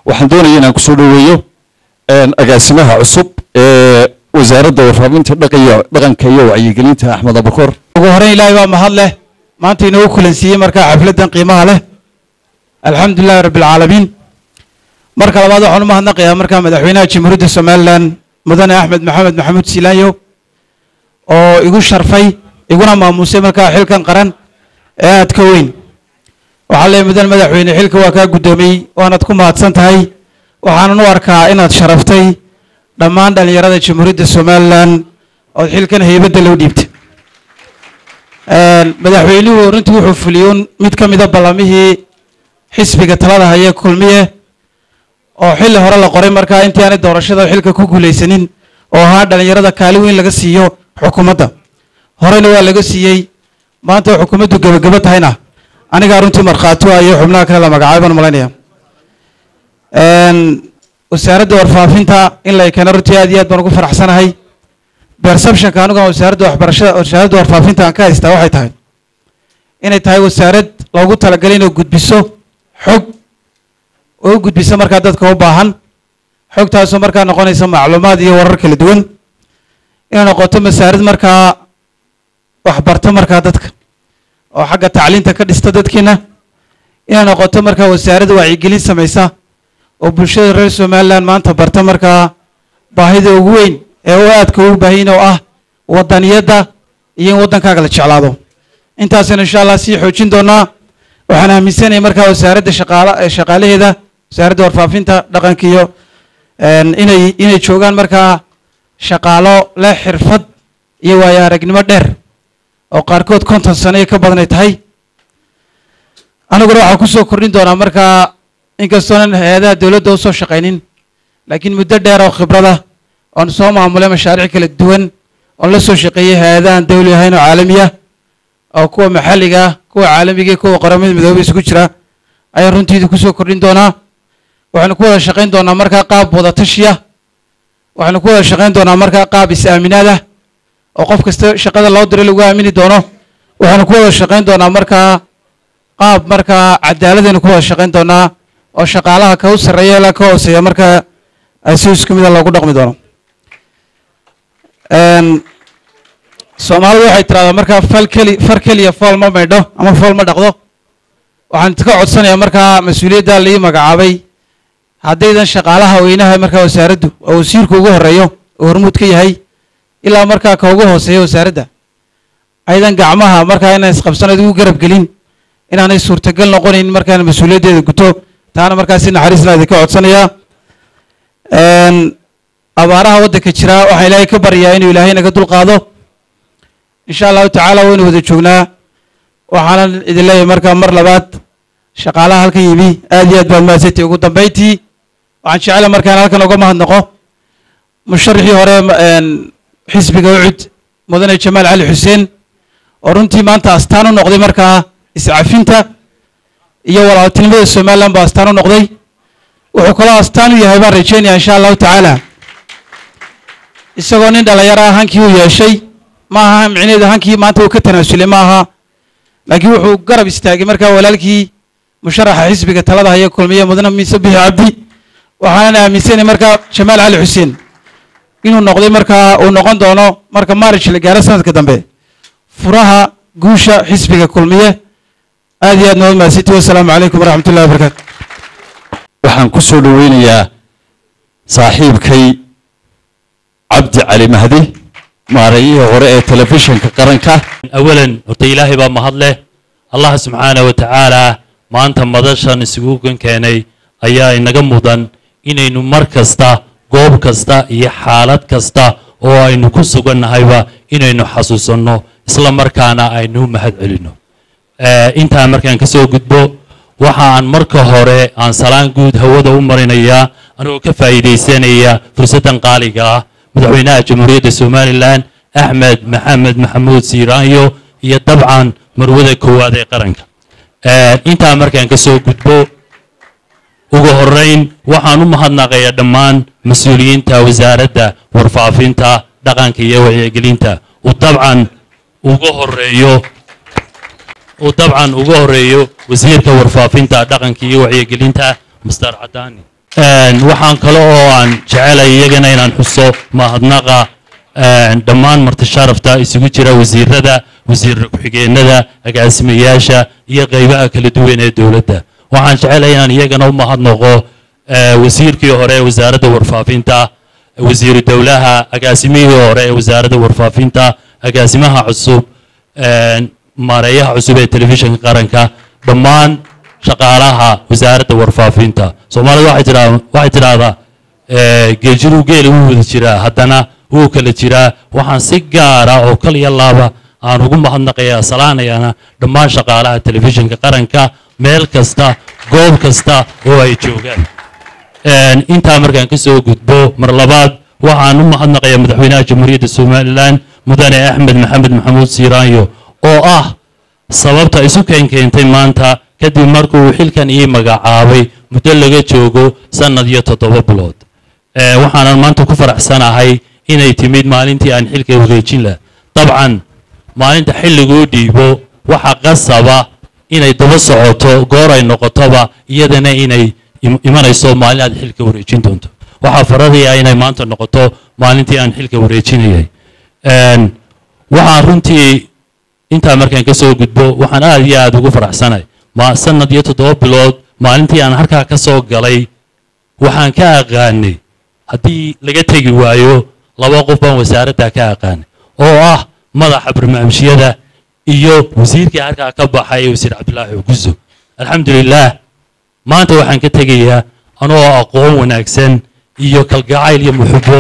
waxaan doonaya inaan kusoo dhoweeyo agaasimaha cusub ee wasaaradda warfaafinta dhaqanka iyo wacyigelinta axmed abukor ugu horeyn ilaahay baa mahad leh maanta inoogu kulansiiyey markaa xafladdan qiimaha leh alxamdu lilahi rabbi alcaalamiin marka labaad waxaan u mahadnaqayaa markaa madaxweynaha jamhuuriyadda somalilan mudane axmed maxamed maxamuud silaanyo oo igu sharfay iguna maamuusay markaa xilkan qaran ee aad ka weyn waxaa leeyahy mudane madaxweyne xilka waa kaa guddoomiyey waanaad ku mahadsan tahay waxaanan u arkaa inaad sharaftay dhammaan dhallinyarada jamhuuriyadda somalilan ood xilkan heybadda loo dhiibtay madaxweynuhu runtii wuxuu fuliyey mid ka mida ballamihii xisbiga talada haya kulmiye oo xilli hore la qoray markaa intii aanay doorashada xilka ku guulaysanin oo ahaa dhallinyarada kaali weyn laga siiyo xukuumadda horena waa laga siiyey maanta oo xukuumaddu gebagebo tahayna anigaa runtii markhaati ah iyo xubnaha kale la magacaabay baan malaynaya wasaaradda warfaafinta in la keeno runtii aad iyo aad baan ugu faraxsanahay perceptionka anigu wasaaradda waxbarashada wasaaradda warfaafinta aan ka haystaa waxay tahay inay tahay wasaarad loogu talagalay inay gudbiso xog oo u gudbiso markaa dadka u baahan xogtaasoo markaa noqonaysa macluumaad iyo warar kala duwan inay noqoto wasaarad markaa waxbarto markaa dadka oo xagga tacliinta ka dhista dadkiina inay noqoto markaa wasaarad wacyigelin samaysa oo bulshada reer somaliland maanta barta markaa baahida ugu weyn ee u aadka ugu baahayin oo ah wadaniyadda iyo in waddankaaga la jeclaado intaasaynu insha allah sii xoojin doonaa waxaan aaminsanaya markaa wasaaradda shaqaala shaqaalaheeda wasaaradda warfaafinta dhaqanka iyo inay inay joogaan markaa shaqaalo leh xirfad iyo waayo aragnimo dheer oo qaarkood konton sano iyo ka badan ay tahay aniguna waxaan kusoo kordhin doonaa markaa inkastoonan hay-adaha dowladda usoo shaqaynin laakiin muddo dheer oo khibrada oon soo maamulay mashaariic kala duwan oon la soo shaqeeyey hay-adahan dawli ahayn oo caalamiya oo kuwa maxalliga ah kuwa caalamiga iyo kuwa qaramada midoobay isugu jira ayaan runtiida kusoo kordhin doonaa waxaynu ku wada shaqayn doonaa markaa qaab wadatashiya waxaynu ku wada shaqayn doonaa markaa qaab is-aaminaad ah oo qof kasta shaqada loo diray lagu aamini doono waxaynu ku wada shaqayn doonaa markaa qaab markaa cadaaladaynu ku wada shaqayn doonaa oo shaqaalaha ka u sarreeya ilaa ka hooseeya markaa si isku mida loogu dhaqmi doono soomaalidu waxay tiraahdaa markaa fal keli far keliya fool ma maydho ama fool ma dhaqdo waxaan ka codsanayaa markaa mas-uuliyadda laii magacaabay haddaydan shaqaalaha weynaha markaa wasaaraddu oo wasiirku ugu horeeyo oo hormuud ka yahay ilaa markaa ka ugu hooseeya wasaaradda aydan gacmaha markaa inaan isqabsanayd ugu garab gelin inaanay suurtagal noqonayn markaan mas-uuliyaddeeda guto taana markaa si naxariisla idinka codsanayaa abaaraha waddanka jira waxaan ilaahay ka baryaa inuu ilaahay naga dulqaado insha allahu tacaala waynu wada joognaa waxaanan idin leeyahay markaa mar labaad shaqaalaha halkan yimi aad iyo aad baad mahadsantay ugu dambayntii waxaan jecela markaan halkan uga mahadnaqo musharaxii hore xisbiga ucud mudane jamaal cali xuseen oo runtii maanta astaan u noqday markaa iscafinta iyo walaaltinimada somaliland baa astaan u noqday wuxuu kaloo astaan u yahay baan rajeynaya insha allahu tacaala isagoo nin dhalinyaro ah hankii uu yeeshay ma aha micneheedu hankii maanta uu ka tanaasulay ma aha laakiin wuxuu garab istaagay markaa walaalkii musharaxa xisbiga talada haya kulmiye mudane miise bixi cabdi waxaanan aaminsanay markaa jamaal cali xuseen inuu noqday markaa uu noqon doono marka maarish la gaaro sanadka dambe furaha guusha xisbiga kulmiye aad iyo aad nabad mahadsanti wasalaamu calaykum waraxmat ullahi wabarakaatu waxaan ku soo dhoweynayaa saaxiibkay cabdi cali mahdi maarayihii hore ee telefishinka qaranka awalan horta ilaahay baa mahad leh allah subxaana wa tacaala maanta madashan isugu keenay ayaa inaga mudan inaynu mar kasta goob kasta iyo xaalad kasta oo aynu ku sugannahayba inaynu xasuusanno isla markaana aynu mahad celinno intaa markaan ka soo gudbo waxa aan marka hore aan salaan guud hawada u marinayaa anigoo ka faa'iidaysanaya fursaddan qaaliga ah madaxweynaha jamhuuriyadda somalilan axmed maxamed maxamuud siiraanyo iyo dabcan marwada koowaad ee qaranka intaa markaan ka soo gudbo ugu horeyn waxaan u mahadnaqayaa dhammaan mas-uuliyiinta wasaaradda warfaafinta dhaqanka iyo wacyigelinta uu dabcan uga horeeyo uu dabcan uga horeeyo wasiirka warfaafinta dhaqanka iyo wacyigelinta master cadaani Een, waxaan kale oo aan jecelay iyagana inaan xuso mahadnaqa een, dhammaan marti sharafta isugu jira wasiirada wasiir ku-xigeenada agaasimayaasha iyo qeybaha kala duwan ee dowladda waxaan jecelay inaan iyagana u mahadnaqo ee, wasiirkii hore ee wasaaradda warfaafinta wasiiru dowlaha agaasimihii hore ee wasaaradda warfaafinta agaasimaha cusub een, maareeyaha cusub ee telefishinka qaranka dhammaan shaqaalaha wasaaradda warfaafinta soomaalida waxay tiraa- waxay tidhaahdaa ee, geeljiruu geela wuu wada jiraa haddana wuu kala jiraa waxaan si gaara oo kal iyo laaba aan ugu mahadnaqayaa salaanayana dhammaan shaqaalaha telefishinka qaranka meel kasta goob kasta oo ay joogaan Een, intaa markaan ka soo gudbo mar labaad waxaan u mahadnaqayaa madaxweynaha jamhuuriyadda somalilan mudane axmed maxamed maxamuud siiraanyo oo ah sababta isu keen keentay maanta kadib markuu xilkan ii magacaabay muddo laga joogo sannad iyo toddoba bilood Ee, waxaanan maanta ku faraxsanahay inay timid maalintii aan xilka wareejin lahaa dabcan maalinta xilliguu dhiibo waxa qasaba inay daba socoto goor ay noqotoba iyadana inay im- imanayso maalin aad xilka wareejin doonto waxaa faradaya inay maanta noqoto maalintii aan xilka wareejinayay Een, waxaan runtii intaa markaan ka soo gudbo waxaan aad iyo aad ugu faraxsanahay ma sanad iyo toddoba bilood maalintii aan halkaa ka soo galay waxaan ka aqaanay haddii laga tegi waayo laba qof baan wasaaradda ka aqaanay oo ah madaxa barnaamijyada iyo wasiirkii halkaa ka baxay wasiir cabdilaahi cuguso alxamdulilaah maanta waxaan ka tegayaa anoo aqoon wanaagsan iyo kalgacayl iyo muxubo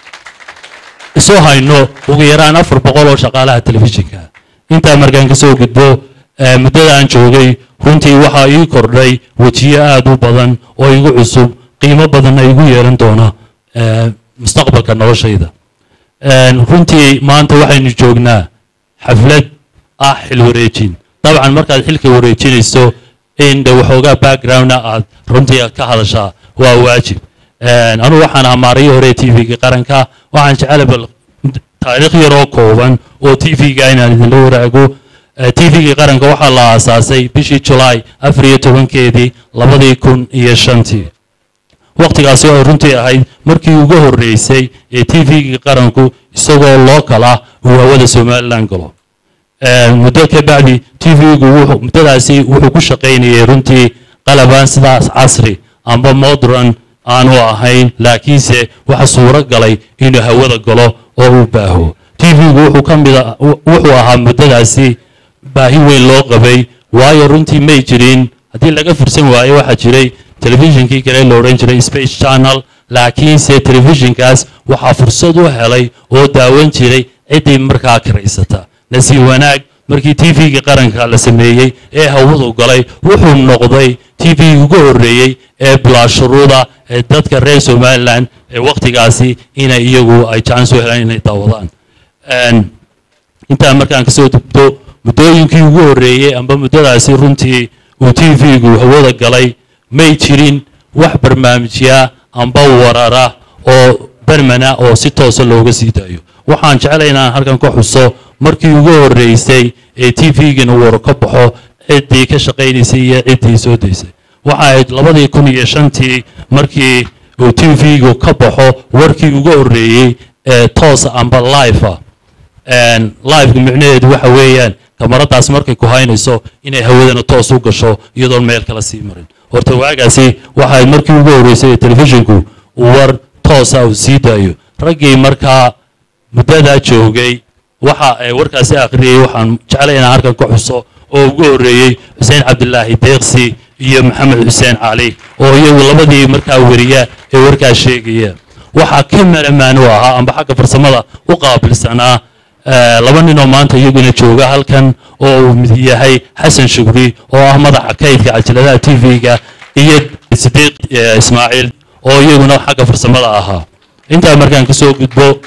isu hayno ugu yaraan afar boqol oo shaqaalaha telefishinka intaa markaan ka soo gudbo eh, muddada aan joogay runtii waxaa ii kordhay wejiyo aad u badan oo igu cusub qiimo badanna igu yeelan doona eh, mustaqbalka noloshayda Een, runtii maanta waxaynu joognaa xaflad ah xil wareejin dabcan markaad xilka wareejinayso in de waxoogaa backgroundna aad runtii aad ka hadashaa waa waajib Een, anigu waxaan ahaa maarayii hore t v-ga qaranka waxaan jecela bal taariikh yaroo kooban oo t v-ga inaan idinla waraago t v-ga qaranka waxaa la aasaasay bishii julaay afar iyo tobankeedii labadii kun iyo shantii waqtigaasi oo runtii ahayd markii ugu horreysay ee t v-ga qaranku isagoo local ah uu hawada somalilan galo Een, muddo ka bacdi t v-gu wuxuu- muddadaasi wuxuu ku shaqaynayay runtii qalabaan sidaas casri amba modern aanu ahayn laakiinse waxa suuro galay inuu hawada galo oo uu baaho t v-gu wuxuu ka mid a- wu- wuxuu ahaa muddadaasi baahi weyn loo qabay waayo runtii may jirin haddii laga fursan waayo waxaa jiray telefishinkii kale la odhan jiray space channel laakiinse telefishinkaas waxaa fursad u helay oo daawan jiray ciddii markaa karaysata nasiib wanaag markii t v-ga qaranka la sameeyey ee hawadu galay wuxuu noqday t v ugu horreeyey ee bilaashuruuda ee dadka reer somalilan ee waqtigaasi inay iyagu ay jacans u helaan inay daawadaan Een, intaa markaan kasoo dubto muddooyinkii ugu horreeyey amba muddadaasi runtii uu t v-gu hawada galay may jirin wax barnaamijya amba warara oo bermana oo si toosa looga sii daayo waxaan jeclay inaan halkan ka xuso markii ugu horreysay ee t v-gina war ka baxo ciddii ka shaqaynaysay iyo ciddii soo daysay waxa ahayd labadii kun iyo shantii markii uu t v-gu ka baxo warkii ugu horreeyey ee toosa amba live ah Een, live-ga micnaheedu waxa weeyaan kamaradaas markay ku haynayso inay hawadana toos u gasho iyadoon meel kala sii marin horta waagaasi waxay markii ugu horreysay ee telefishinku uu war toosa uu sii daayo raggii markaa muddadaa joogay waxa ay warkaasi akhriyey waxaan jeclay inaan halkan ka xuso oo ugu horreeyey xuseen cabdilaahi deeqsi iyo maxamed xuseen cali oo iyagu labadii markaa weriya ee warkaas sheegaya waxaa ka malamaan u ahaa amba xagga farsamada u qaabilsanaa eh, laba nin oo maanta iyaguna jooga halkan oo uu mid yahay xasan shugri oo ah madaxa kaydka cajaladaha t v-ga iyo sidiiq eh, ismaaciil oo iyaguna xagga farsamada ahaa intaa markaan kasoo gudbo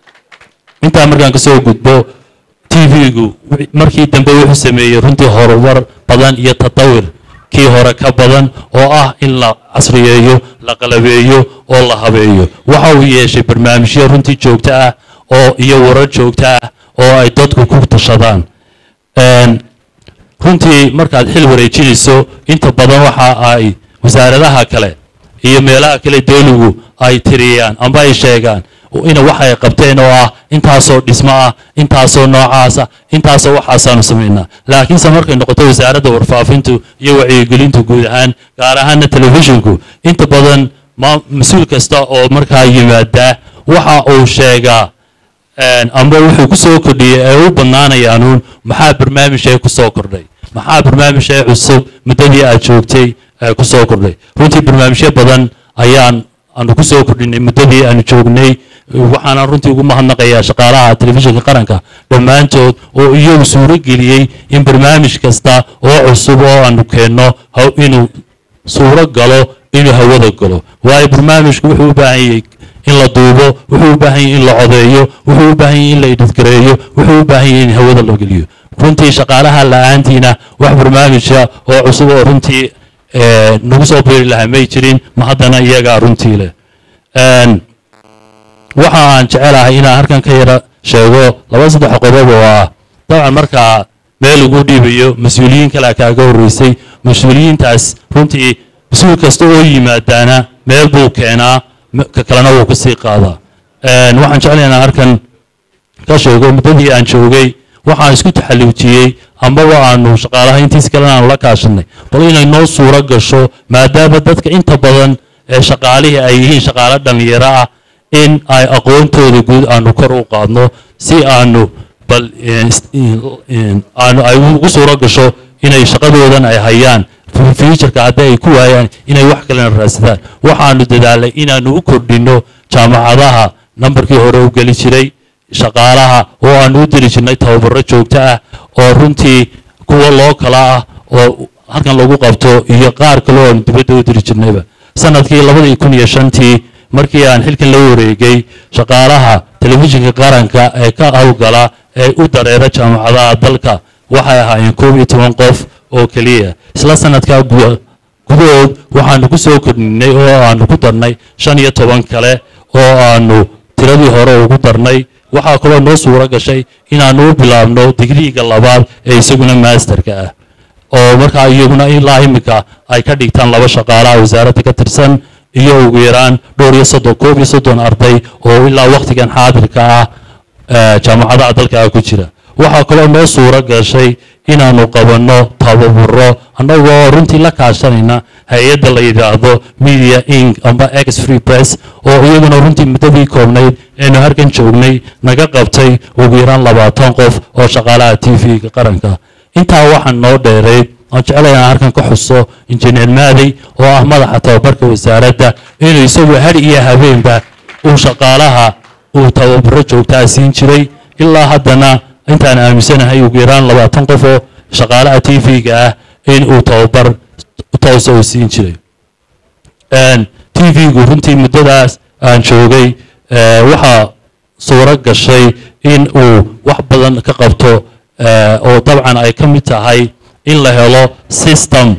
intaa markaan kasoo gudbo t v-gu markii dambe wuxuu sameeyey runtii horumar badan iyo tatawir kii hore ka badan oo ah in la casriyeeyo la qalabeeyo oo la habeeyo waxa uu yeeshay barnaamijyo runtii joogto ah oo iyo warar joogto ah oo ay dadku ku tashadaan Een, runtii markaad xil wareejinayso inta badan waxa ay wasaaradaha kale iyo meelaha kale dowligu ay tiriyaan amba ay sheegaan ina waxa ay qabteen oo ah intaasoo dhismo ah intaasoo noocaasa intaasoo waxaasaanu samaynaa laakiinse markay noqoto wasaaradda warfaafintu iyo wacyigelintu guud ahaan gaar ahaana telefishinku inta badan mas-uul kasta oo markaa yimaadaa waxa uu sheegaa amba wuxuu ku soo kordhiyey ee u badnaanayaanuun maxaa barnaamijee ku soo kordhay maxaa barnaamijee cusub muddadii aad joogtay ee ku soo kordhay runtii barnaamijyo badan ayaan aanu ku soo kordhinay muddadii aanu joognay waxaana runtii ugu mahadnaqayaa shaqaalaha telefishinka qaranka dhammaantood oo iyagu suuro geliyey in barnaamij kasta oo cusub oo aanu keenno inuu suuro galo inuu hawada galo waayo barnaamijku wuxuu u baahan yahay in la duubo wuxuu u baahan yahay in la codeeyo wuxuu u baahan yahay in la idhadgareeyo wuxuu u baahan yahay in hawada la geliyo runtii shaqaalaha la-aantiina wax barnaamija oo cusub oo runtii nagu soo beeri lahaa may jirin ma haddana iyagaa runtii leh waxa aan jecelahay inaan halkan ka yara sheego laba saddex qodob oo ah dabcan markaa meel lagu dhiibayo mas-uuliyiin kale kaaga horreysay mas-uuliyiintaas runtii mas-uul kasta oo yimaadaana meel buu keenaa ka kalena wuu ka sii qaadaa waxaan jeclay inaan halkan ka sheego muddadii aan joogay waxaan isku taxalluujiyey ambaba aanu shaqaalaha intiis kalena aanu la kaashanay bal inay noo suuro gasho maadaama dadka inta badan ee shaqaalihii ay yihiin shaqaalo dhallinyaro ah in ay aqoontooda guud aanu kor u qaadno si aanu bal aanu ay ugu suuro gasho inay shaqadoodan ay hayaan fuuturka haddii ay ku waayaan inay wax kalena raadsadaan waxaanu dadaalay inaanu u kordhinno jaamacadaha nambarkii hore u geli jiray shaqaalaha oo aanu u diri jirnay tababaro joogto ah oo runtii kuwa loo kala ah oo halkan lagu qabto iyo qaar kale oo aanu dibadda u diri jirnayba sanadkii labadii kun iyo shantii markii aan xilkan la wareegay shaqaalaha telefishinka qaranka ee ka howlgala ee u dareera jaamacadaha dalka waxay ahaayeen koob iyo toban qof oo keliya isla sanadkaa gudahood waxaanu ku soo kordhinay oo aanu ku darnay shan iyo toban kale oo aanu tiradii hore ugu darnay waxaa kaloo noo suuro gashay inaanu u bilaabno digriiga labaad ee isaguna maasterka ah oo markaa iyaguna ilaa imika ay ka dhigtaan laba shaqaalaha wasaaradda ka tirsan iyo ugu yaraan dhowr iyo soddon koob iyo soddon arday oo ilaa wakhtigan xaadirka ah jaamacadaha dalka ku jira waxaa kaloo noo suuro gashay inaanu qabanno tababaro annagoo runtii la kaashanayna hay-adda la yidhaahdo media ink amba ex free press oo iyaguna runtii muddadii koobnayd eenu halkan joognay naga qabtay ugu yaraan labaatan qof oo shaqaalaha t v-ga qaranka intaa waxaan noo dheerayd aan jeclay inaan halkan ka xuso injineer maadey oo ah madaxa tababarka wasaaradda inuu isagu har iyo habeenba uu shaqaalaha uu tababaro joogtaa siin jiray ilaa haddana intaan aaminsanahay ugu yaraan labaatan qof oo shaqaalaha t v-ga ah in uu tababar toosa uu siin jiray t v-gu runtii muddadaas aan joogay waxaa suuro gashay in uu wax badan ka qabto oo dabcan ay ka mid tahay in la helo system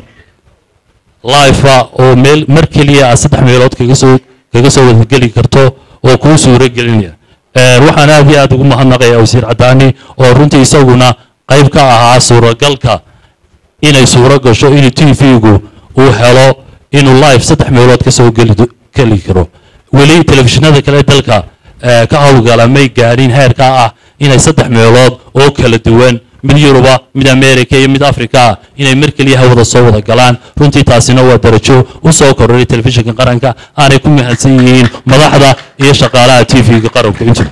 lifa oo meel mar keliya aad saddex meelood kaga soo kaga soo wadageli karto oo kuu suuro gelinaya waxaan aad iyo aad ugu mahadnaqayaa wasiir cadaani oo runtii isaguna qayb ka ahaa suuragalka inay suuro gasho inuu t v-gu uu helo inuu live saddex meelood ka soo geli geli karo weli telefishinada kale dalka ka howlgala may gaadhin heerka ah inay saddex meelood oo kala duwan mid yuruba mid america iyo mid africa inay mar keliya hawada soo wada galaan runtii taasina waa darajo u soo kordhay telefishinka qaranka aanay ku mahadsan yihiin madaxda iyo shaqaalaha t v-ga qaranku intuba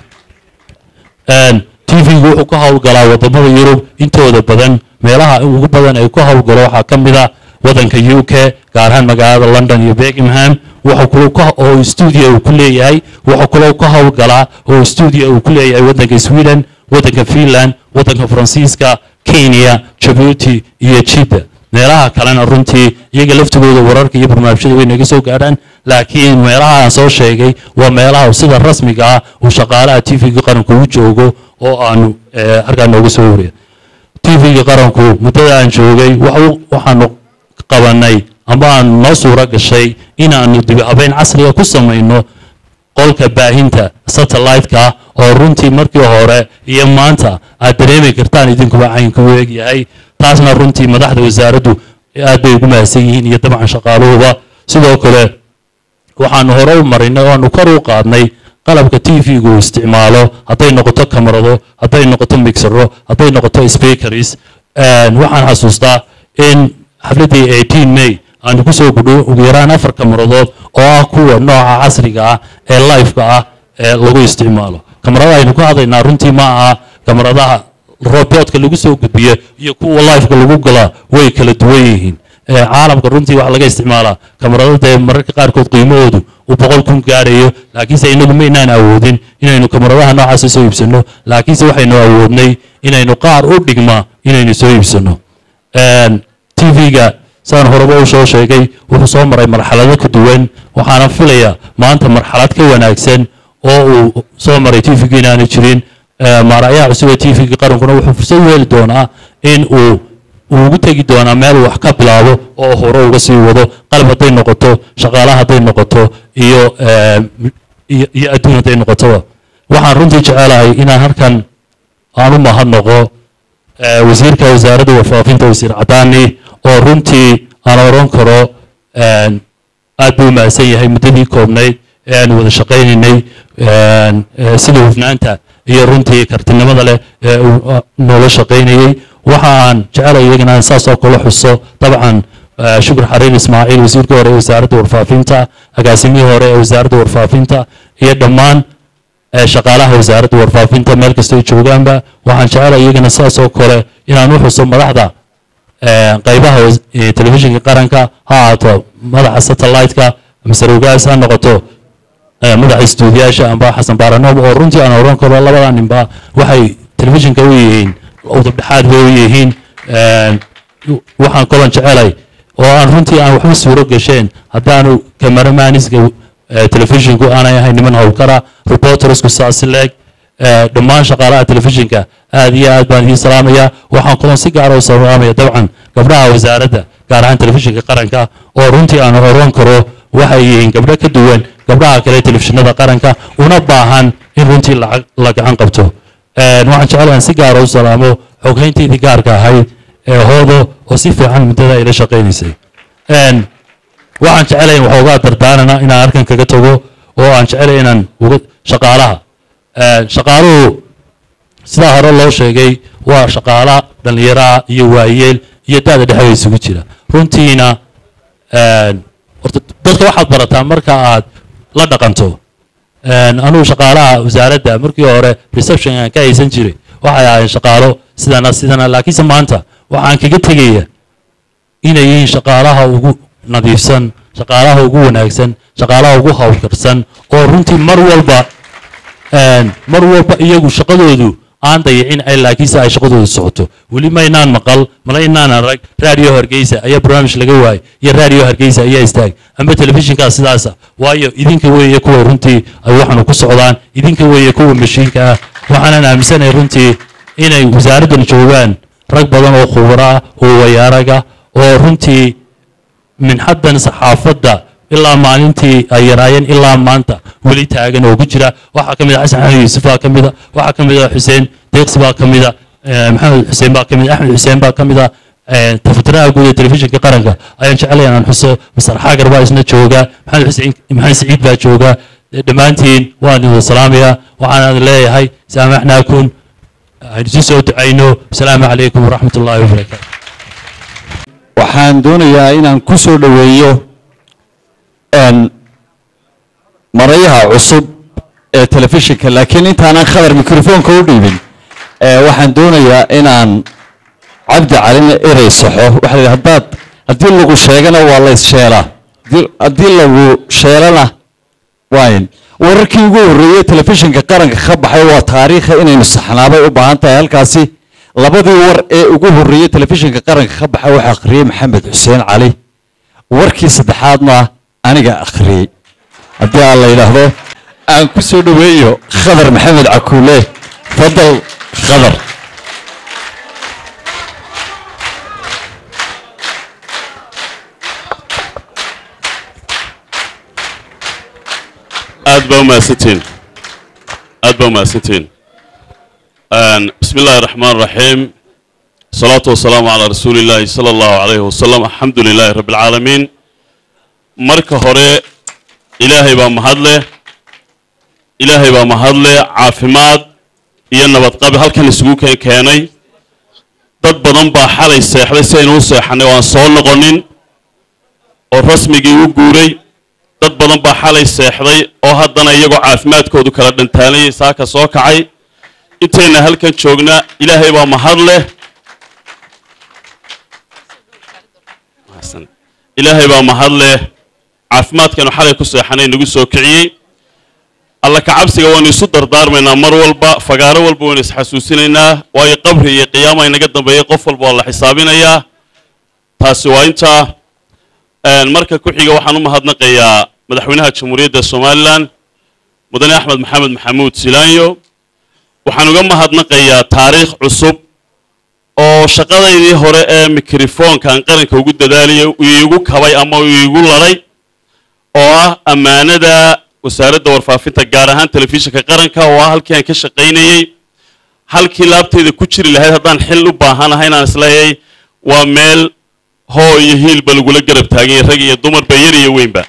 t v-gu wuxuu ka howlgalaa wadamada yurub intooda badan meelaha ugu badan ay ku howlgalo waxaa ka mid a wadanka u k gaar ahaan magaalada london iyo birmingham wuxuu kalo oo stuudio uu ku leeyahay wuxuu kaloo ka howlgalaa oo stuudio uu ku leeyahay wadanka sweden wadanka finland wadanka faransiiska kenya jabuuti iyo jidda meelaha kalena runtii iyaga laftigooda wararka iyo barnaamijyada way naga soo gaadhaan laakiin meelaha aan soo sheegay waa meelaha sida rasmiga ah uu shaqaalaha t v-ga qaranku u joogo oo aanu halkaa nooga soo wariya t v-ga qaranku muddada aan joogay waxaanu qabanay amba aan noo suuro gashay inaanu dib habeyn casriga ku samayno qolka baahinta satellite-ka oo runtii markii hore iyo maanta aad dareemi kartaan idinkuba caynka u egyahay taasna runtii madaxda wasaaraddu aad bay ugu mahadsan yihiin iyo dabcan shaqaaluhuba sidoo kale waxaanu hore u marinay oo aanu kor u qaadnay qalabka t v-gu uu isticmaalo hadday noqoto kamarado hadday noqoto mixero hadday noqoto speakers waxaan xasuustaa in xafladdii eighteen may aanu kusoo gudho ugu yaraan afar kamaradood oo ah kuwa nooca casriga ah ee lifeka ah ee lagu isticmaalo kamarada aynu ka hadlaynaa runtii ma aha kamaradaha robotka lagu soo gudbiyo iyo kuwa lifeka lagu galaa way kala duwan yihiin caalamka runtii waxaa laga isticmaalaa kamarado dee mararka qaarkood qiimahoodu uu boqol kun gaarayo laakiinse inagu maynaan awoodin inaynu kamaradaha noocaasa soo iibsano laakiinse waxaynu awoodnay inaynu qaar u dhigma inaynu soo iibsano t v-ga saan horeba u soo sheegay wuxuu soo maray marxalado ka duwan waxaana filayaa maanta marxalad ka wanaagsan oo uu soo maray t v-ga inaanu jirin maaracyaha cusub ee t v-ga qarankuna wuxuu fursad u heli doonaa in uu uu ugu tegi doonaa meel wax ka bilaabo oo hore uga sii wado qalab hadday noqoto shaqaale hadday noqoto iyo iyo adduun hadday noqotoba waxaan runtii jecelahay inaan halkan aan u mahadnaqo wasiirka wasaaradda warfaafinta wasiir cadaani oo runtii aan oran karo aad buu u mahadsan yahay muddadii koobnayd ee aanu wada shaqaynaynay sida hufnaanta iyo runtii kartinimada leh ee uu noola shaqaynayey waxa aan jecelay iyagana aan saas oo kale xuso dabcan shukr xariir ismaaciil wasiirka hore ee wasaaradda warfaafinta agaasimihii hore ee wasaaradda warfaafinta iyo dhammaan shaqaalaha wasaaradda warfaafinta meel kastoo joogaanba waxaan jecelay iyagana saas oo kale inaan u xuso madaxda qaybaha telefishinka qaranka ha ahaato madaxa satellite-ka mise rogaas ha noqoto madaxa istuudiyaasha amba xasan baaranoom oo runtii aan oran karo labada ninba waxay telefishinka u yihiin udubdhexaad bay u yihiin waxaan kolon jecelay oo aan runtii aan waxba suuro gasheen haddaanu kamaramaaniska telefishinku aanay ahayn niman howlkara reportersku saasi leeg dhammaan shaqaalaha telefishinka aad iyo aad baan idiin salaamaya waxaan kolon si gaara u salaamaya dabcan gabdhaha wasaaradda gaar ahaan telefishinka qaranka oo runtii aan oran karo waxay yihiin gabdho ka duwan gabdhaha kale telefishinada qaranka una baahan in runtii lacag la gacan qabto waxaan jecelahan si gaara u salaamo xoghayntaydii gaarka ahayd ee hoodo oo si fiican muddada ayla shaqaynaysay waxaan jecelay waxoogaa dardaarana inaan halkan kaga tago oo aan jecelay inaan uga shaqaalaha shaqaaluhu sidaa hore loo sheegay waa shaqaala dhallinyaraha iyo waayeel iyo da-da dhexe way isugu jira runtiina horta dadka waxaad barataa marka aad la dhaqanto anugu shaqaalaha wasaaradda markii hore reception aan ka haysan jiray waxay ahaayeen shaqaalo sidana sidana laakiinse maanta waxaan kaga tegaya inay yihiin shaqaalaha ugu nadiifsan shaqaalaha ugu wanaagsan shaqaalaha ugu hawlkarsan oo runtii mar walba mar walba iyagu shaqadoodu aan dayicin ay laakiinse ay shaqadoodu socoto weli maynaan maqal mala inaan arag radio hargeysa ayaa barnaamij laga waayay iyo radio hargeysa ayaa istaag amba telefishinkaa sidaasa waayo idinka weeye kuwa runtii ay waxanu ku socdaan idinka weeye kuwa mashiinka ah waxaanan aaminsanahay runtii inay wasaaraddan joogaan rag badan oo khubaro ah oo wayaaraga oo runtii minxaddan saxaafadda ilaa maalintii ay yaraayeen ilaa maanta weli taagan oo ku jira waxaa ka mid a xasan xamed yuusuf baa ka mid a waxaa ka mid a xuseen deeqsi baa ka mid a maxamed xuseen baa ka mid a axmed xuseen baa ka mid a tafatiraha guud ee telefishinka qaranka ayaan jeclay inaan xuso masar xaagar baa isna jooga maxamed xuseen maxamed siciid baa jooga dhammaantiin waan idin salaamaya waxaan leeyahay saamaxnaakum aynu si soo ducayno asalaamu calaykum waraxmat ullaahi wabarakaatu waxaan doonayaa inaan ku soo dhoweeyo marayaha cusub ee telefishinka laakiin intaanan khadar mikrofoonka u dhiibin waxaan doonayaa inaan cabdi calina erey saxo waxa la haddaad haddii lagu sheegana waa la issheelaa haddii lagu sheelana wayn wararkii ugu horreeyey telefishinka qaranka ka baxay waa taariikha inaynu saxnaabay u baahan tahay halkaasi labadii war ee ugu horreeyey telefishinka qaranka ka baxay waxaa akhriyey maxamed xuseen cali warkii saddexaadna aniga akhriyey haddii aan la yidhaahdo aan ku soo dhoweeyo khadar maxamed cakuule fadal khadar aad baa umahadsantiin aad baa umahadsantiin bismi illaahi raxmaan raxiim asalaatu wasalaamu calaa rasuuli illaahi sala allahu calayhi wasalam alxamdu lilaahi rabbi alcaalamiin marka hore ilaahay baa mahadleh ilaahay baa mahadleh caafimaad iyo nabadqabi halkan isugu keen keenay dad badan baa xalay seexday si aynu u seexanay oo aan soo noqonin oo rasmigii u guuray dad badan baa xalay seexday oo haddana iyagoo caafimaadkoodu kala dhantaalayay saaka soo kacay intayna halkan joogna ilaahay baa mahad leh ilaahay baa mahad leh caafimaadkanu xalay ku seexanay nagu soo kiciyey alla kacabsiga waynu isu dardaarmaynaa mar walba fagaaro walba waynu isxasuusinaynaa waayo qabri iyo qiyaama inaga dambeeyey qof walba waa la xisaabinayaa taasi waa intaa marka ku xiga waxaan u mahadnaqayaa madaxweynaha jamhuuriyadda somalilan mudane axmed maxamed maxamuud silaanyo waxaan uga mahadnaqayaa taariikh cusub oo shaqadaydii hore ee mikrofoonkaan qaranka ugu dadaaliyay iigu kabay ama iigu laday oo ah ammaanada wasaaradda warfaafinta gaar ahaan telefishinka qaranka oo ah halkii aan ka shaqaynayey halkii laabteyda ku jiri lahayd haddaan xil u baahanahay inaan isleeyay waa meel hoo iyo hiilba lagula garab taaganyay rag iyo dumarba yar iyo weynba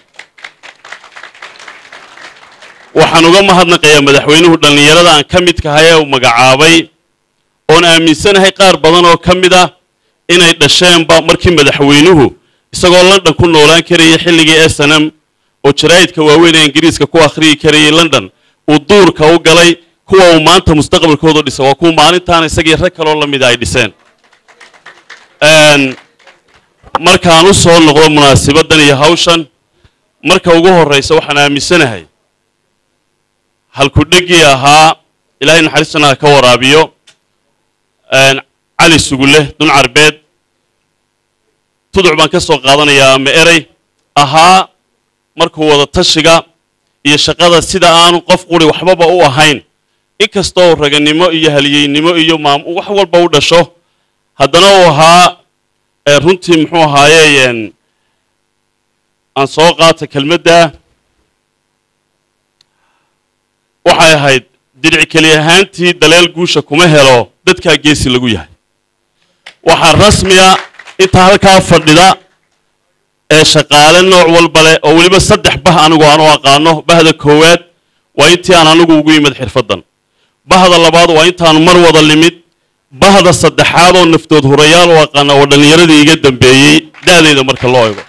waxaan uga mahadnaqayaa madaxweynuhu dhallinyarada aan ka midkahay ee uu magacaabay oon aaminsanahay qaar badan oo ka mid ah inay dhasheenba markii madaxweynuhu isagoo london ku noolaan karayay xilligii s n m oo jaraa'idka waaweyn ee ingiriiska ku akhriyi karayay london uu duurka u galay kuwa uu maanta mustaqbalkooda dhisa waa kuwa maalintaana isagii rag kaloo la mida ay dhiseen markaan u soo noqdo munaasibaddan iyo hawshan marka ugu horraysa waxaan aaminsanahay halkudhegii ahaa ilaahay naxariistana ha ka waraabiyo cali sugule dun carbeed tuduc baan ka soo qaadanayaa ama erey ahaa markuu wada tashiga iyo shaqada sida aanu qof quri waxbaba u ahayn inkastoo raganimo iyo haliyeynimo iyo maam wax walba u dhasho haddana uu ahaa runtii muxuu ahaaye aan soo qaata kelmadda waxay ahayd diric keli ahaantii daleel guusha kuma helo dadkaa geesi lagu yahay waxaa rasmiya intaa halkaa fadhida ee shaqaale nooc walba leh oo weliba saddex bah anigu aan u aqaano bahda koowaad waa intii aan anigu ugu yimid xirfaddan bahda labaad waa intaan mar wada limid bahda saddexaad oo naftood hurayaal u aqaana oo dhallinyaradii iga dambeeyey da'dayda marka loo ego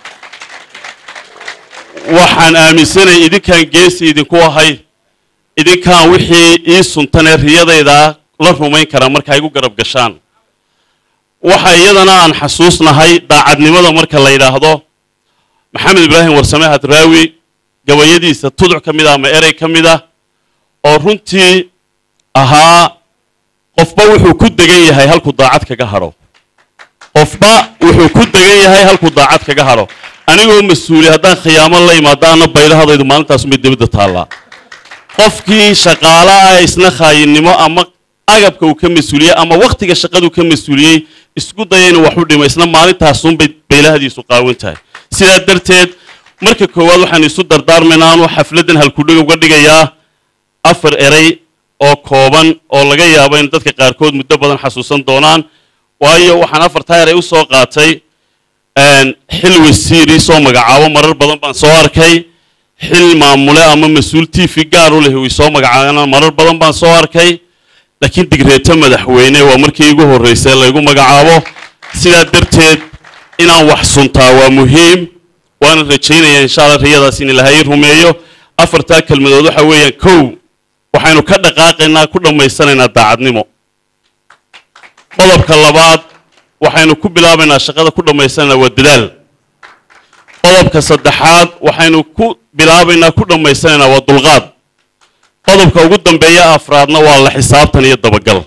waxaan aaminsanay idinkaan geesi idinku ahay idinkaan wixii ii suntanee riyadaydaa la rumayn karaa marka igu garab gashaan waxa iyadana aan xasuusnahay daacadnimada marka la yidhaahdo maxamed ibraahim warsame hadraawi gabayadiisa tuduc ka mid ah ama erey ka mid ah oo runtii ahaa qofba wuxuu ku degan yahay halkuu daacad kaga hadho qofba wuxuu ku degan yahay halkuu daacad kaga hadho anigoo mas-uuli haddaan khiyaamo la imaado ana baydhahadaydu maalintaasumay debadda taallaa qofkii shaqaalaha isna khaayinimo ama agabka uu ka mas-uuliyey ama wakhtiga shaqaduu ka mas-uuliyey isku daya inuu wax u dhimo isna maalintaasunbay baylahadiisu qaawan tahay sidaa darteed marka koowaad waxaan isu dardaarmaynaa anuu xafladdan halkudhig uga dhigayaa afar erey oo kooban oo laga yaabo in dadka qaarkood muddo badan xasuusan doonaan waayo waxaan afartaa erey u soo qaatay xil wasiiri soo magacaabo marar badan baan soo arkay xil maamule ama mas-uul t v gaar u leh uu soo magacaabana marar badan baan soo arkay laakiin digreeto madaxweyne waa markii igu horraysay laygu magacaabo sidaa darteed inaan wax suntaa waa muhiim waana rajaynaya insha allah riyadaas in ilaahay rumeeyo afartaa kelmadood waxa weeyaan kow waxaynu ka dhaqaaqaynaa ku dhammaysanaynaa daacadnimo qodobka labaad waxaynu ku bilaabaynaa shaqada ku dhammaysanaynaa waa dadaal qodobka saddexaad waxaynu ku bilaabaynaa ku dhammaysanaynaa waa dulqaad qodobka ugu dambeeya afraadna waa la xisaabtan iyo dabagal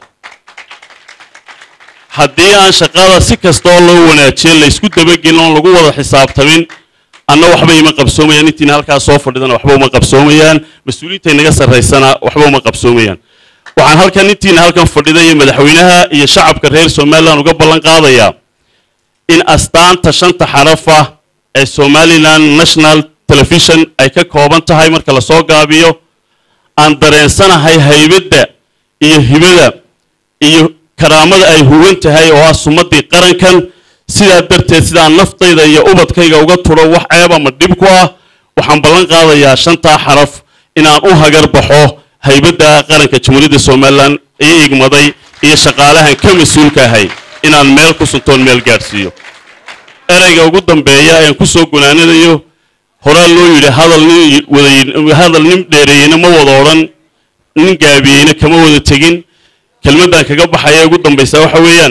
haddii aan shaqada si kastoo loo wanaajiyo laysku dabagelin oon lagu wada xisaabtamin anna waxba ima qabsoomayaan intiina halkaas soo fadhidana waxba uma qabsoomayaan mas-uuliyiinta inaga sarraysana waxba uma qabsoomayaan waxaan halkan intiina halkan fadhida iyo madaxweynaha iyo shacabka reer somalilan uga ballan qaadayaa in astaanta shanta xarafa ee somaliland national television ay ka kooban tahay marka lasoo gaabiyo aan dareensanahay haybadda iyo hibada iyo karaamada ay huwan tahay oo ah sumadii qarankan sidaa darteed sidaan naftayda iyo ubadkayga uga turo wax ceeb ama dhib ku ah waxaan ballan qaadayaa shantaa xaraf inaan u hagar baxo haybadda qaranka jamhuuriyadda somalilan ii igmaday iyo shaqaalahan ka mas-uulka ahay inaan meel ku suntoon meel gaadhsiiyo ereyga ugu dambeeya ean ku soo gunaanadayo horaa loo yidhi hadal nin wada hadal nin dheereeyeyna ma wada odhan nin gaabiyeyna kama wada tegin kelmaddan kaga baxaya ugu dambaysa waxa weeyaan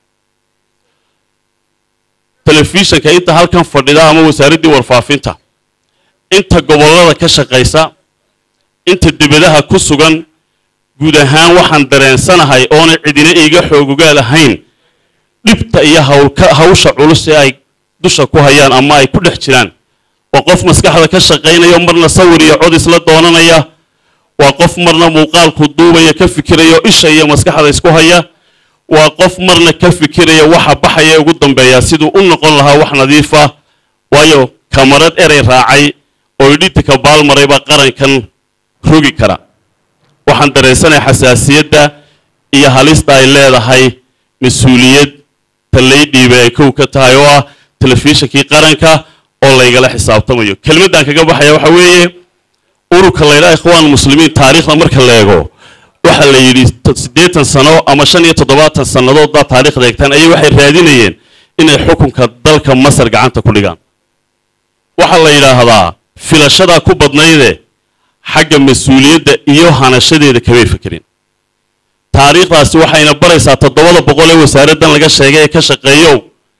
telefishanka inta halkan fadhida ama wasaaraddii warfaafinta inta gobollada ka shaqaysa inta debadaha ku sugan guud ahaan waxaan dareensanahay oona cidina iiga xoogogaal ahayn dhibta iyo hawlka hawsha culus ee ay dusha ku hayaan ama ay ku dhex jiraan waa qof maskaxda ka shaqaynaya marna sawir iyo cod isla doonanaya waa qof marna muuqaalku duubaya ka fikiraya oo isha iyo maskaxda isku haya waa qof marna ka fikiraya waxa baxaya ugu dambeeya siduu u noqon lahaa wax nadiif ah waayo kamarad erey raacay oo idhitika baalmaray baa qarankan rogi kara waxaan dareensanahay xasaasiyadda iyo halista ay leedahay mas-uuliyad talaydhiiba ay kow ka tahay oo ah telefishinkii qaranka oo laygala xisaabtamayo kelmaddan kaga baxaya waxa weeye ururka laydhaha ikhwaan muslimiin taariikhda marka la eego waxa la yidhi siddeetan sano ama shan iyo toddobaatan sannadood baa taariikhda eegtaan ayay waxay raadinayeen inay xukunka dalka masar gacanta ku dhigaan waxaa la yidhaahdaa filashadaa ku badnayde xagga mas-uuliyadda iyo hanashadeeda kamay fekerin taariikhdaasi waxayna baraysaa toddobada boqol ee wasaaraddan laga sheegay ee ka shaqeeyow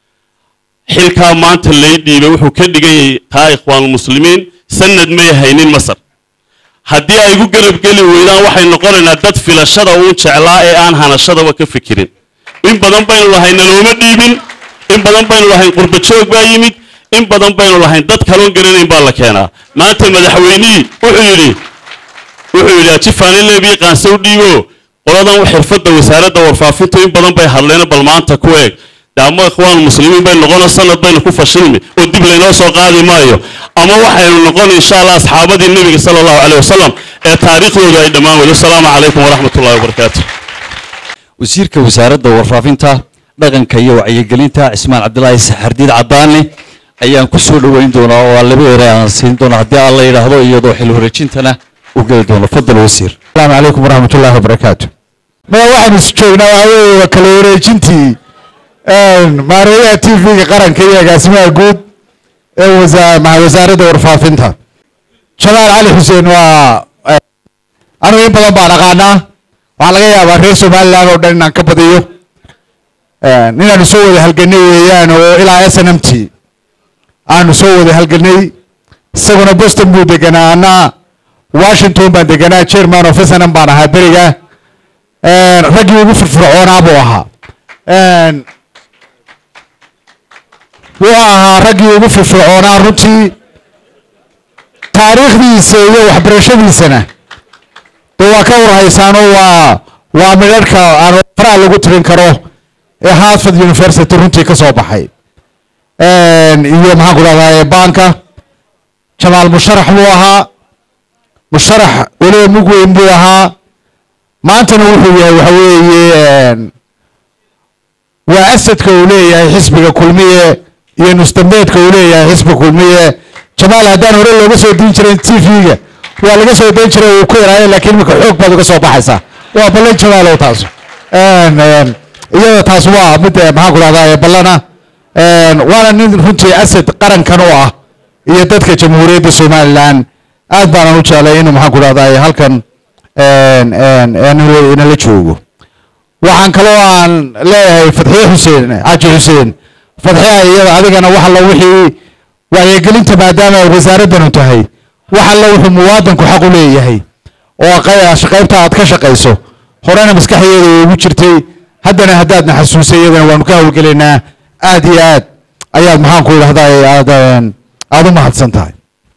xilkaa maanta lay dhiibay wuxuu ka dhigan yahay taa ikhwaanulmuslimiin sanad may haynin masar haddii ay gu garabgeli weydaan waxay noqonaynaa dad filashada uun jeclaa ee aan hanashadaba ka fikirin in badan baynu lahayn nalooma dhiibin in badan baynu lahayn qurbajoog baa yimid in badan baynu lahayn dad kaloon garanayn baa la keenaa maanta madaxweynihii wuxuu yidhi wuxuu yidhi ajifaanilebii qaansow dhiibo qoladan xirfadda wasaaradda warfaafintu in badan bay hadleen bal maanta ku eeg daama ikhwaan muslimiin bay noqono sanad baynu ku fashilmi oo dib laynoo soo qaadi maayo ama waxaynu noqon insha allah asxaabadii nebiga sala allahu caleyh wasalam ee taariikhdooda ay dhammaan weydo asalaamu calaykum waraxmat ullahi wabarakaatu wasiirka wasaaradda warfaafinta dhaqanka iyo wacyigelinta cismaan cabdilaahi saxardiid cadaani ayaan ku soo dhoweyn doonaa oo aan laba ere aan siin doona haddii aan la yidhaahdo iyadoo xil wareejintana u geli doono fadal wasiir asalaamu calaykum waraxmat ullahi wabarakaatu maya waxaynu is joognaa waxaa weeye waa kala wareejintii maareeyaha t v-ga qaranka iyo agaasimaha guud ee wasa- maxa wasaaradda warfaafinta jamaal cali xuseen waa anigu in badan baan aqaanaa waxaa laga yaabaa reer somaliland oo dhan inaan ka badiyo inaanu soo wada halganay weeyaan oo ilaa s n m t aanu soo wada halganay isaguna boston buu deganaa ana washington baan deganaa chairman of s n m baan ahaa beriga raggii ugu firfircoonaa buu ahaa wuxuu ahaa raggii ugu firfircoonaa runtii taariikhdiisa iyo waxbarashadiisana de waa ka warhaysaanoo waa waa midharhka aan faraha lagu tirin karo ee hartford university runtii ka soo baxay iyo maxaan ku dhahdaa banka jamaal musharax buu ahaa musharax weliba mug weyn buu ahaa maantana wuxuu yahay waxa weeye waa asadka uu leeyahay xisbiga kulmiye iyo nusdambeedka uu leeyahay xisbiga kulmiye jamaal haddaan hore looga soo diin jiray t v-ga waa laga soo dayn jiray uu ku yaraaye laakiin imika xoog baad uga soo baxaysaa waa ballan jamaalow taas iyada taas waa mid maxaan ku dhahdaa ballana waana nin runtii asad qarankan u ah iyo dadka jamhuuriyadda somaliland aad baanan u jeclay inuu maxaan ku dhahdaa halkan inala joogo waxaan kaloo aan leeyahay fadxiye xuseen xaaji xuseen fadxiya iyada adigana wax alla wixii wacyigelinta maadaama ay wasaaraddanu tahay wax alla wuxuu muwaadanku xaq u leeyahay oo qaybta aad ka shaqayso horena maskaxdeeda ugu jirtay haddana haddaadna xasuusay iyadana waanu ka howlgelaynaa aad iyo aad ayaad maxaan ku idhahdaa aad aada u mahadsan tahay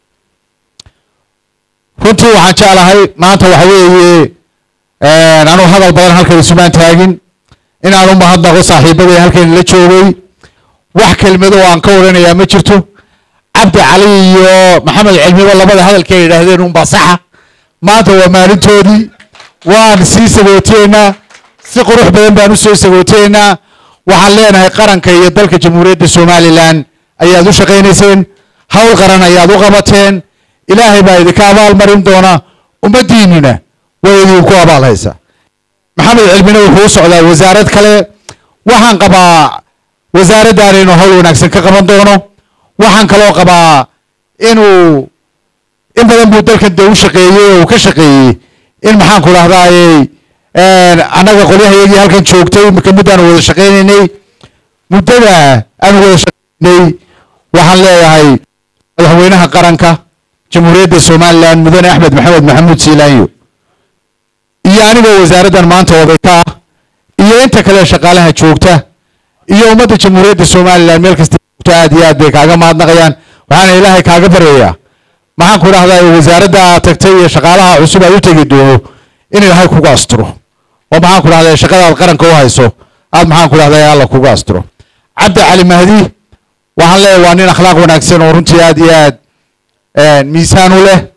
runtii waxaan jeclahay maanta waxa weeye anuu hadal badan halkan isumaan taagin inaan u mahadnaqo saaxiibadii halkan la joogay wax kelmado oo aan ka waranayaa ma jirto cabdi cali iyo maxamed cilmiba labada hadalkii ay yidhaahdeen unbaa saxa maanta waa maalintoodii waan sii sagooteynaa si qurux badan baan u soo sagooteynaa waxaan leenahay qaranka iyo dalka jamhuuriyadda somalilan ayaad u shaqaynayseen hawl qaran ayaad u qabateen ilaahay baa idinka abaal marin doona ummaddiinnina way idinku abaal haysaa maxamed cilmine wuxuu u socdaa wasaarad kale waxaan qabaa wasaaraddan inuu hawl wanaagsan ka qaban doono waxaan kaloo qabaa inuu in badan buu dalkan dee u shaqeeyey oo uu ka shaqeeyey in maxaan ku dhahdaayey annaga qolyahayagii halkan joogtay marka muddaanu wada shaqaynaynay muddada aanu wada shaqaynay waxaan leeyahay madaxweynaha qaranka jamhuuriyadda somalilan mudane axmed maxamed maxamuud siilaanyo iyo anigoo wasaaraddan maanta odayka ah iyo inta kale shaqaalaha joogta iyo ummadda jamhuuriyadda somalilan meel kasta joogta aad iyo aad bay kaaga mahadnaqayaan waxaana ilaahay kaaga baryayaa maxaan ku dhahdaa wasaaradda aad tagtay iyo shaqaalaha cusub aad u tegi doono in ilaahay kuga asturo oo maxaan ku dhahdaa shaqadaad qaranka u hayso aad maxaan ku dhahdaa alla kuga asturo cabdi cali mahdi waxaan leeyahay waa nin akhlaaq wanaagsan oo runtii aad iyo aad miisaan u leh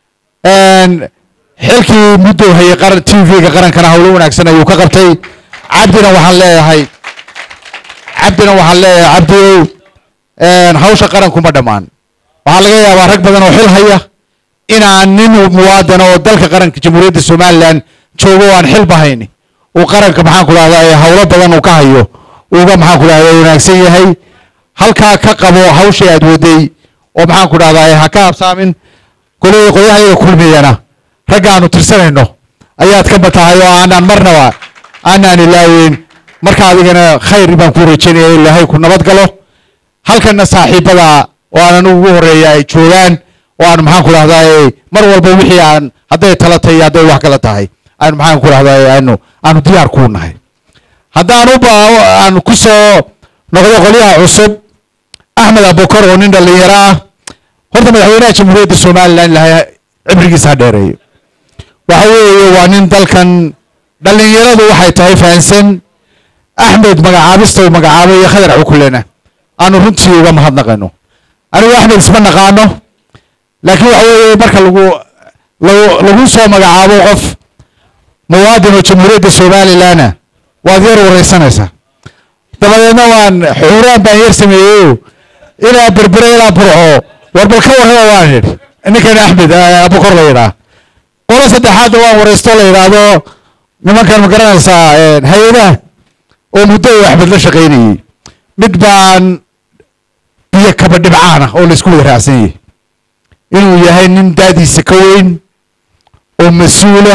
xilkii muddou hayay qaran t v-ga qarankana howlo wanaagsan ayuu ka qabtay cabdina waxaan leeyahay cabdina waxaan leeyahay cabdiow hawsha qaranku ma dhammaan waxaa laga yaabaa rag badan oo xil haya inaan nin muwaadana oo dalka qaranka jamhuuriyadda somalilan joogo o aan xilba hayni uu qaranka maxaan ku dhahdaa howlo badan uu ka hayo uga maxaan ku dhahdaa wanaagsan yahay halkaa ka qabo hawshii aad waday oo maxaan ku dhahdaa ha ka habsaamin koley qoyahayaga kulmiyana ragga aanu tirsanayno ayaad ka batahay oo aanaan marnaba aanaan ilaaweyn marka adigana khayr baan ku rajaynaya ilaahay ku nabad galo halkana saaxiibada oo aan anigu ugu horeeya ay joogaan oo aan maxaan ku dhahdaa mar walba wixii aan hadday tala tahay iyo hadday wax kala tahay aanu maxaan ku dhahdaa aanu aanu diyaar kuu nahay haddaan u aan ku soo noqdo qolyaha cusub axmed abukar oo nin dhallinyaro ah horta madaxweynaha jamhuuriyadda somalilan ilahay cibrigiisa ha dheereeyo waxa weeye waa nin dalkan dhallinyaradu waxay tahay fahansan axmed magacaabista uu magacaabay iyo khadar cukulena aanu runtii uga mahadnaqayno anigu axmed isma naqaano laakiin waxa weeye marka lagu lagu lagu soo magacaabo qof muwaadin oo jamhuuriyadda somalilanna waad yar wareysanaysaa dabadeedna waan xuuraan baan yar sameeyeyo ilaa berbere ilaa burco war bal ka warraba waan idhi ninkan axmed abukor la yidhaah qolo saddexaadna waan wareysto la yidhaahdo nimankan ma garanaysaa hay-adaha oo muddo uu axmed la shaqaynayey mid baan biyo kaba dhibcaan ah oo laysku wada raacsan yahay inuu yahay nin daadiisa ka weyn oo mas-uulah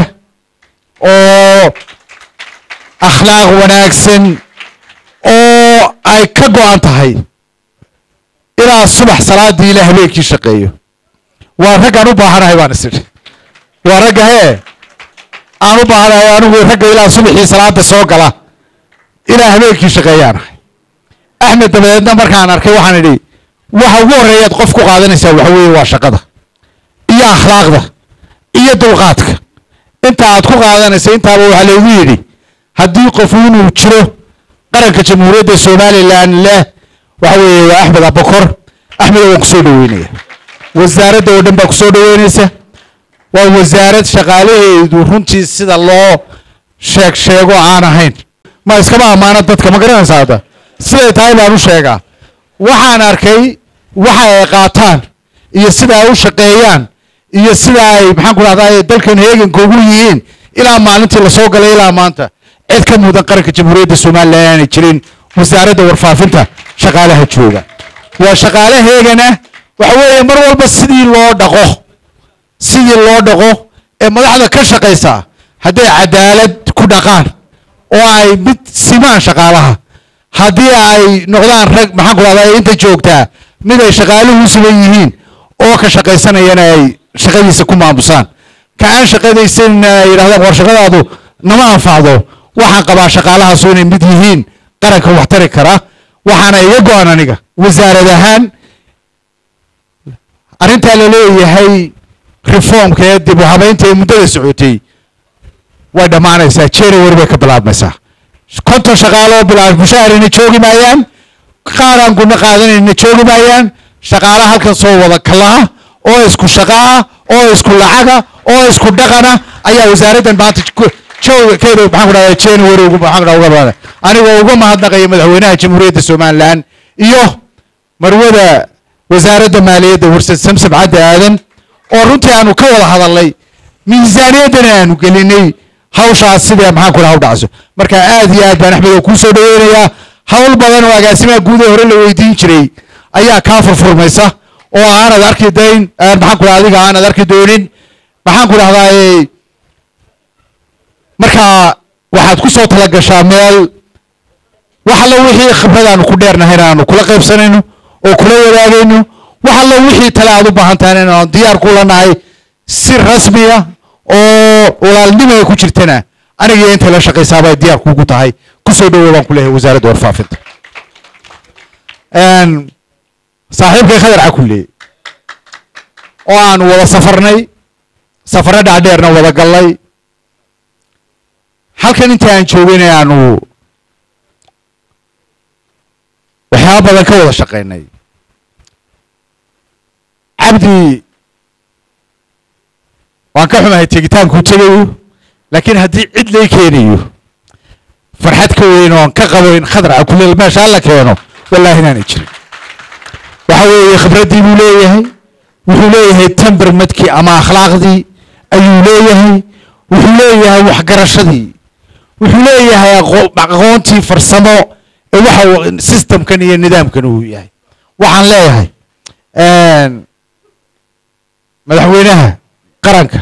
oo akhlaaq wanaagsan oo ay ka go-an tahay ilaa subax salaadii ilaa habeenkii shaqeeyo waa raggaan u baahanahay baan is idhi waa ragga hee aan u baahanahay anigu ragga ilaa subaxii salaada soo gala ilaa habeenkii shaqeeyaanahay axmed dabadeedna markaan arkay waxaan idhi waxa ugu horreeyaad qof ku qaadanaysaa waxa weeye waa shaqada iyo akhlaaqda iyo dulqaadka inta aad ku qaadanaysa intaaba waxaa laygu yidhi haddii qofu inuu jiro qaranka jamhuuriyadda somalilan leh waxa weeye waa axmed abakor axmed waan kusoo dhaweynaya wasaaradda oo dhan baa kusoo dhaweynaysa waa wasaarad shaqaalaheedu runtii sida loo sheeg sheego aan ahayn ma iskama ammaano dadka ma garanaysaa hadda siday tahay baan u sheegaa waxaan arkay waxa ay qaataan iyo sida ay u shaqeeyaan iyo sida ay maxaan ku dhahdaa dalkan heeganka ugu yihiin ilaa maalintii lasoo galay ilaa maanta cid ka mudan qaranka jamhuuriyadda somalilan aanay jirin wasaaradda warfaafinta shaqaalaha jooga waa shaqaalaheegana waxa weeye mar walba sidii loo dhaqo sidii loo dhaqo ee madaxda ka shaqaysa hadday cadaalad ku dhaqaan oo ay mid simaan shaqaalaha haddii ay noqdaan rag maxaan ku dhahdaa inta joogtaa mid ay shaqaaluhu u siman yihiin oo ka shaqaysanayana ay shaqadiisa ku maamusaan ka aan shaqadaysanina ay yidhahdaan war shaqadaadu nama anfacdo waxaan qabaa shaqaalahaasu inay mid yihiin qaranka wax tari kara waxaana iga go-an aniga wasaarad ahaan arrintaa la leeyahay reformka ee dib u habeynta ee muddada socotay way dhammaanaysaa january bay ka bilaabmaysaa konton shaqaaloo bilaab mushaharina joogi maayaan qaaraan guna qaadanayna joogi maayaan shaqaala halkan soo wada kalaha oo isku shaqaa oo isku lacaga oo isku dhaqana ayaa wasaaraddan maanta jooga keeda maxaan ku dhahdaa january ugu maxaan ku dhahdaa uga badan anigoo uga mahadnaqaya madaxweynaha jamhuuriyadda somaliland iyo marwada wasaaradda maaliyadda warsad samsam cadde aadan oo runtii aanu ka wada hadalnay miisaaniyaddana aanu gelinay hawshaas sidee maxaan ku dhaha u dhacso marka aad iyo aad baan axmedo kuu soo dhaweynayaa hawl badan oo agaasimaha guud ee hore la weydiin jiray ayaa kaa furfurmaysa oo aanad arki dayn maxaan ku dhaha adiga aanad arki doonin maxaan ku dhahdaa marka waxaad ku soo talagashaa meel wax allo wixii khibrad aanu ku dheernahayna aanu kula qaybsanayno oo kula wadaagayno wax allo wixii tale aad u baahan tahay in aan diyaar kula nahay si rasmiya oo walaalnimo ay ku jirtana aniga intay la shaqaysaabay diyaar kuugu tahay kusoo dhawow baan ku leeyahay wasaaradda warfaafinta saaxiibkay khadar cakulle oo aanu wada safarnay safarro dhacdheerna wada gallay halkan inta aan joogayna aanu waxyaaba badan ka wada shaqaynay cabdi waan ka xumahay tegitaankuu tegayo laakiin haddii cid lay keenayo farxad ka weyn oon ka qabo in khadar cakulle meesha alla keeno wallaahi inaanay jirin waxa weeye khibraddii buu leeyahay wuxuu leeyahay tembermadkii ama akhlaaqdii ayuu leeyahay wuxuu leeyahay waxgarashadii wuxuu leeyahay aqoontii farsamo ee waxa systemkan iyo nidaamkan uu yahay waxaan leeyahay madaxweynaha qaranka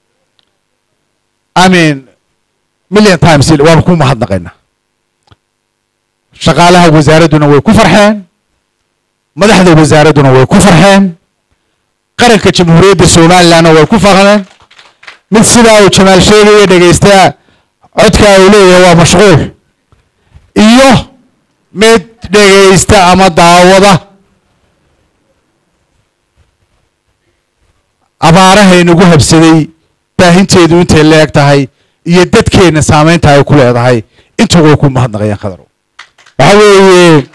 i mean million times waanu ku mahadnaqaynaa shaqaalaha wasaaradduna way ku farxeen madaxda wasaaradduna way ku farxeen qaranka jamhuuriyadda somalilandna way ku farxeen mid sidaa uu jamaal sheegaya dhegaysta codkaa uu leeyahay waa mashquul iyo mid dhegaysta ama daawada abaaraha inagu habsaday baahinteedu intay leeg tahay iyo dadkeenna saamaynta ay ku leedahay inta way ku mahadnaqayaan khadarow waxa weeye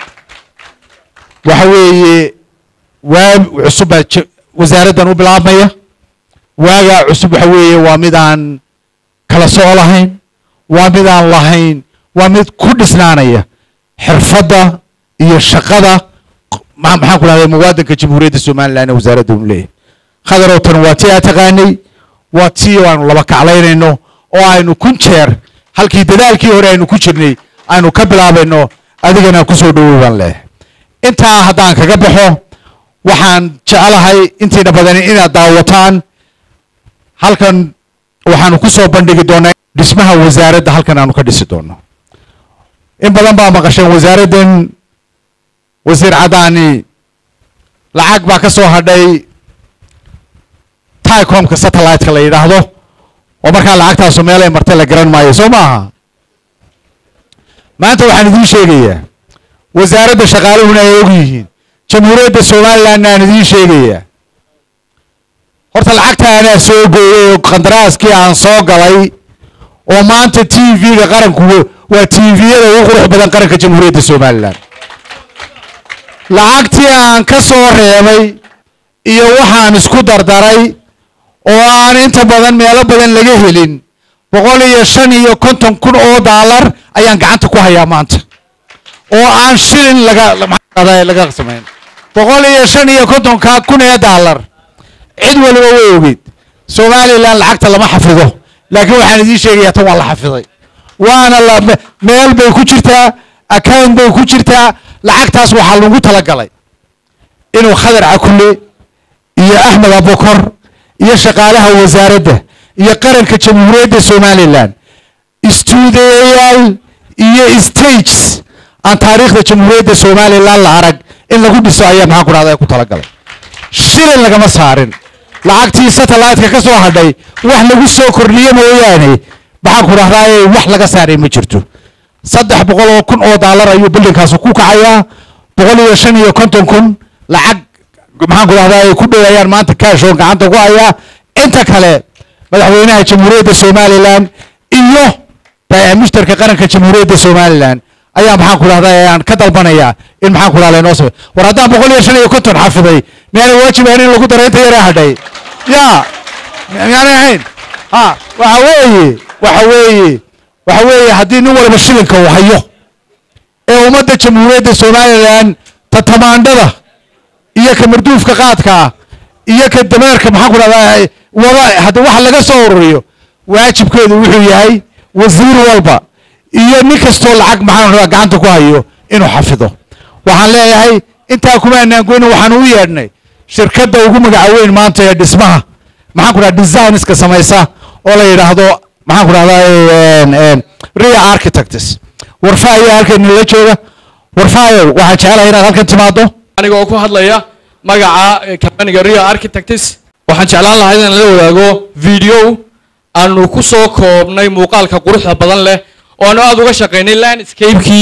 waxa weeye waa cusub baa wasaaraddan u bilaabmaya waagaa cusub waxa weeye waa mid aan kala soco lahayn waa mid aan lahayn waa mid ku dhisnaanaya xirfadda iyo shaqada maxaan ku dhahday muwaadanka jamhuuriyadda somaliland ee wasaaradda unu leeyahay khadarow tan waa tii aa taqaanay waa tii aanu laba kaclaynayno oo aynu kun jeer halkii dadaalkii hore aynu ku jirnay aynu ka bilaabayno adigana kusoo dhawow baan leeyahay intaa haddaan kaga baxo waxaan jecelahay intiina badani inaad daawataan halkan waxaanu ku soo bandhigi doonaa dhismaha wasaaradda halkan aanu ka dhisi doono in badan baa maqasheen wasaaraddan wasiir caddaani lacag baa ka soo hadhay ticomka satellite-ka la yidhaahdo oo markaa lacagtaasu meelay martay la garan maayo soo maaha maanta waxaan idiin sheegayaa wasaaradda shaqaaluhuna ay og yihiin jamhuuriyadda somalilandna aan idiin sheegayaa horta lacagta anaa soo gooyay oo qandaraaskii aan soo galay oo maanta t v-ga qaranku waa t v-yada ugu qurux badan qaranka jamhuuriyadda somaliland lacagtii aan ka soo reebay iyo waxaan isku dardaray oo aan inta badan meelo badan laga helin boqol iyo shan iyo konton kun oo daalar ayaan gacanta ku hayaa maanta oo aan shilin laga laga samayn boqol iyo shan iyo kontonka kun ee daalar cid waliba way ogeyd somaliland lacagta lama xafido laakiin waxaan idiin sheegayaa tan waa la xafiday waana la meel bay ku jirtaa account bay ku jirtaa lacagtaas waxaa lagu talagalay inuu khadar cakulle iyo axmed abukor iyo shaqaalaha wasaaradda iyo qaranka jamhuuriyadda somaliland istuudiyayaal iyo stages aan taariikhda jamhuuriyadda somaliland la arag in lagu dhiso ayaa maxaan ku dhahda ku talagalay shilin lagama saarin lacagtii satellite-ka ka soo hadhay wax lagu soo kordhiyo mooyaane maxaan ku dhahdaa wax laga saaray ma jirto saddex boqol oo kun oo daalar ayuu bildinkaas ku kacayaa boqol iyo shan iyo konton kun lacag maxaan ku dhahdaa ay ku dhowayaan maanta kaashoon gacanta ku hayaa inta kale madaxweynaha jamhuuriyadda somaliland iyo mushtarka qaranka jamhuuriyadda somaliland ayaa maxaan ku dhahdaa aan ka dalbanayaa in maxaan ku dhahdaa inoo samey war haddaan boqol iyo shan iyo konton xafiday miyaanay waajib ahayn in lagu daro inta yaraa hadhay ya miyaanay ahayn ha waxa weeye waxa weeye waxa weeye haddii nin walba shilinka uu hayo ee ummadda jamhuuriyadda somaliland tatamaandhada iyo kamarduufka qaadka iyo ka dameerka maxaan ku dhahdaa wada hadda waxa laga soo ururiyo waajibkeedu wuxuu yahay wasiir walba iyo nin kastoo lacag maxaan ku dhahdaa gacanta ku hayo inuu xafido waxaan leeyahay intaa kuma anaangoyna waxaan u yeedhnay shirkadda ugu magaca weyn maanta ee dhismaha maxaan ku dhahdaa designska samaysa oo la yidhaahdo maxaan ku dhahdaa ria architects warfaayo halkan la jooga warfaayo waxaan jecelahay inaad halkan timaado aniga oo ku hadlaya magaca companiga rio architects waxaan jeclaan lahaa inaan la wadaago video aanu ku soo koobnay muuqaalka quruxda badan leh oo aanu aada uga shaqaynay landscape-kii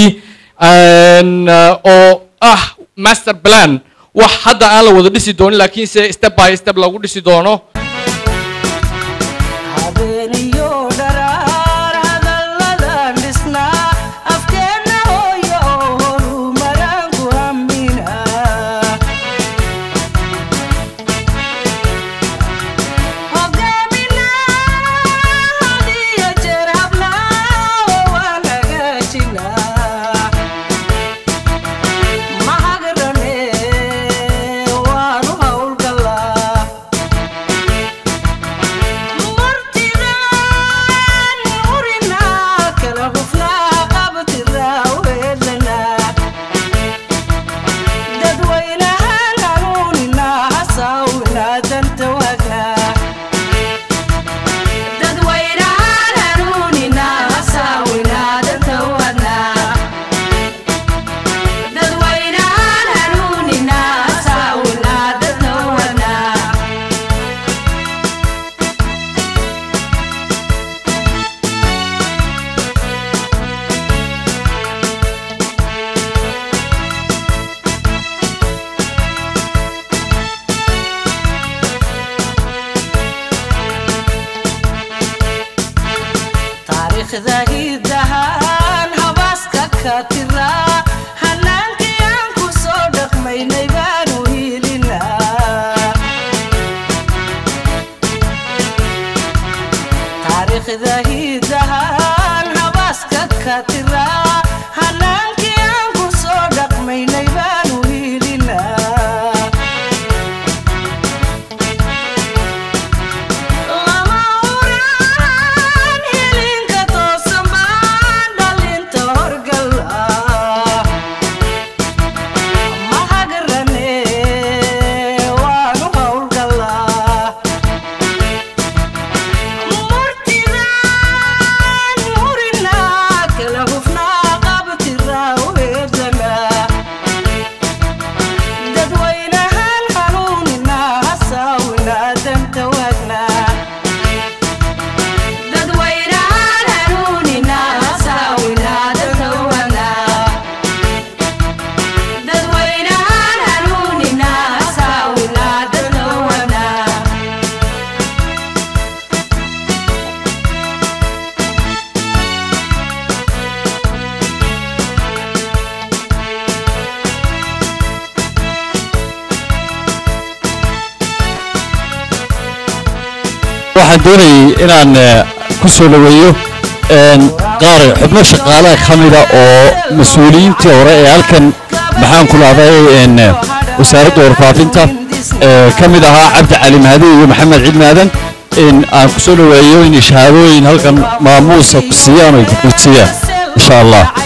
oo ah master plan wax hadda aan la wada dhisi doonin laakiinse step by step lagu dhisi doono habeeniyo dharaar hadalladan dhisnaa afkeenna hooyo oo horumaraan ku hammina hogaamina hadiyo jeer hablaa waan hagaajinaa mahagrane waanu howlgalaa martidan urinaa kala hufnaa qabtiraa weedlanaa dadweynahan hanuuninaa hasaawinaa danta waagnaa dadweynahan hanuuninaa hasaawinaa danta waagnaa dadweynahan hanuuninaa hasaawinaa danta waagnaa taariikhda hidahan habaaska ka tiraa hanaankii aan ku soo dhaqmaynay baanu hiilinaa taariikhda hidahan habaaska ka tiraa hanaankii aan ku soo dhaqmaynay baanu hiilinaa lama uraan hilinka toosan baan dhalinta horgala mahagarane waanu howlgalaa murtidan urinaa kala hufnaa qabtiraa weedlanaa dadweynahan hanuuninaa hasaawinaa danta waagnaa dadweynahan hanuuninaa hasaawinaa danta waagnaa dadweynahan hanuuninaa hasaawinaa danta waagnaa waxaan doonayay inaan eh, ku soo dhaweeyo een, qaar xubno shaqaalaha ka mida oo mas-uuliyiintii hore ee halkan maxaan ku dhahday een, eh, wasaaradda warfaafinta ee ka mid ahaa cabdi cali mahdi iyo maxamed ciid maadan in aan ku soo dhaweeyo in shahaadooyin halkan maamuusa ku siiyaan oo ay ku siiyaan insha allah